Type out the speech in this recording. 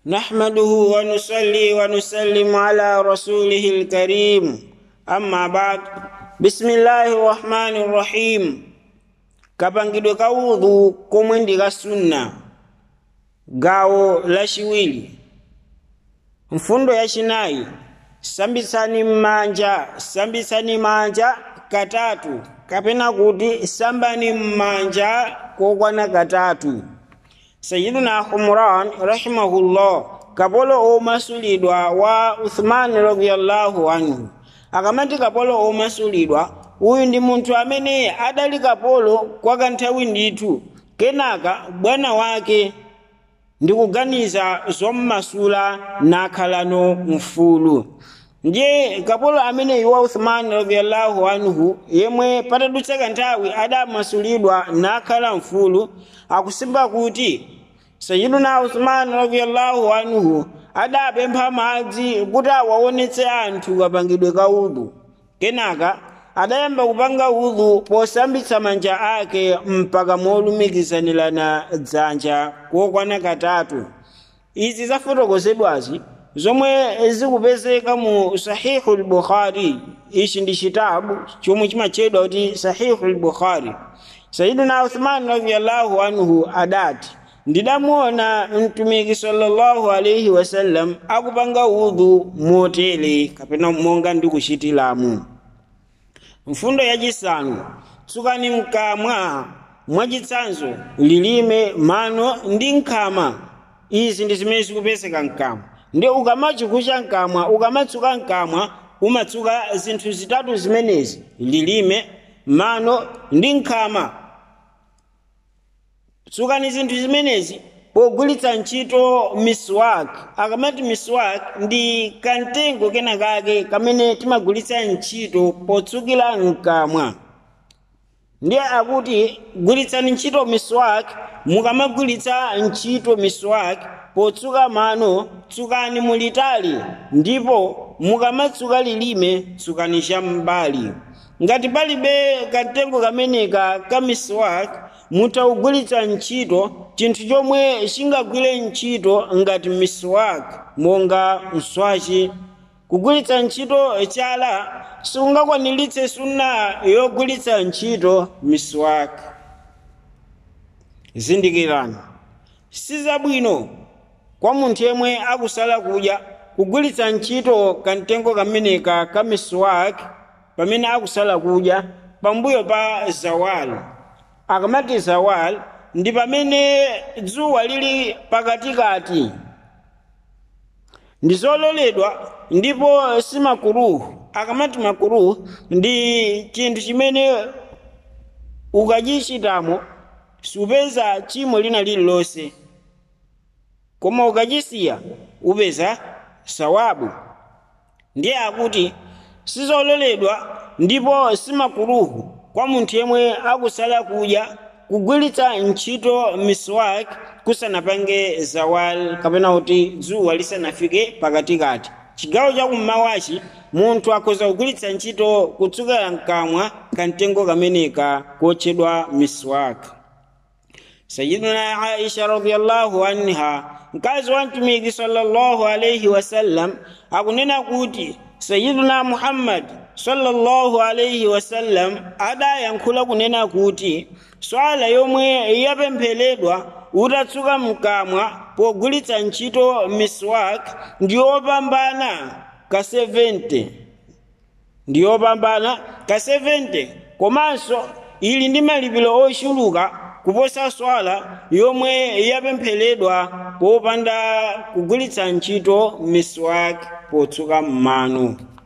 نحمده ونصلي ونسلم على رسوله الكريم أما بعد بسم الله الرحمن الرحيم kapangidwe ka udhu komwe ndi ka sunna gawo lachiwiri mfundo yachinayi sambitsani m'manja sambitsani manja katatu kapena kuti sambani m'manja kokwana katatu sayiduna humran rahimahullah kapolo omasulidwa wa uthman radiallahu anhu akamati kapolo omasulidwa uyu ndi munthu amene adali kapolo kwa kanthawi ndithu kenaka bwana wake ndikuganiza zommasula nakhalano mfulu ndiye kapolo amene wa uthman radiallahu anhu yemwe patadutsa kanthawi adamasulidwa nakhala mfulu akusimba kuti sayiduna uthman radiallahu anhu adapempha madzi kuti awaonetse anthu kapangidwe ka udhu kenaka adayamba kupanga udhu posambitsa manja ake mpaka molumikizanirana dzanja kokwana katatu izi zafotokozedwazi zomwe zikupezeka mu sahihu lbukhari ichi ndi chitabu chomwe chimatchedwa kuti sahihu lbukhari sayidina uthman radiallahu anhu adati ndidamuona mtumiki sallallahu alaihi wasallam akupanga udhu motere kapena monga ndikuchitiramu mfundo yachisanu tsukani mkamwa mwachitsanzo lilime mano ndi nkhama izi ndi zimene zikupezeka mkamwa ndi ukamachikucha mkamwa ukamatsuka mkamwa umatsuka zinthu zitatu zimenezi lilime mano ndi nkhama tsukani zinthu zimenezi pogwiritsa ntchito miswak akamati miswak ndi kantengo kena kake kamene timagwiritsa ntchito potsukira mkamwa ndiye akuti gwiritsani ntchito miswak mukamagwiritsa ntchito miswak potsuka mano tsukani mulitali ndipo mukamatsuka lilime tsukani cham'mbali ngati palibe kantengo kameneka ka miswak mutaugwiritsa ntchito chinthu chomwe chingagwire ntchito ngati miswak monga mswachi kugwiritsa ntchito chala sikungakwaniritse sunna yogwiritsa ntchito miswak zindikirani sizabwino kwa munthu yemwe akusala kudya kugwiritsa ntchito kantengo kameneka ka miswak pamene akusala kudya pambuyo pa zawali akamati zawal ndi pamene dzuwa lili pakatikati ndi zololedwa ndipo si makuruhu akamati makuruhu ndi chinthu chimene ukachichitamo supeza chimo lina lililonse koma ukachisiya upeza sawabu ndiye akuti sizololedwa ndipo si makuruhu kwa munthu yemwe akusala kudya kugwiritsa ntchito miswak kusanapange zawal kapena kuti dzuwa lisanafike pakatikati chigawo chakummawachi munthu akhoza kugwiritsa ntchito kutsukira mkamwa kamtengo kameneka kotchedwa miswak sayiduna aisha radiallahu anha mkazi wa mtumiki sallallahu alaihi wasallam akunena kuti sayiduna muhammad sallallahu alaihi wasallam adayankhula kunena kuti swala yomwe yapempheredwa utatsuka mkamwa pogwiritsa ntchito miswak ndiyopambana ka 70 ndiyopambana ka 70 komanso ili ndi malipiro ochuluka kuposa swala yomwe yapempheredwa popanda kugwiritsa ntchito miswak potsuka m'mano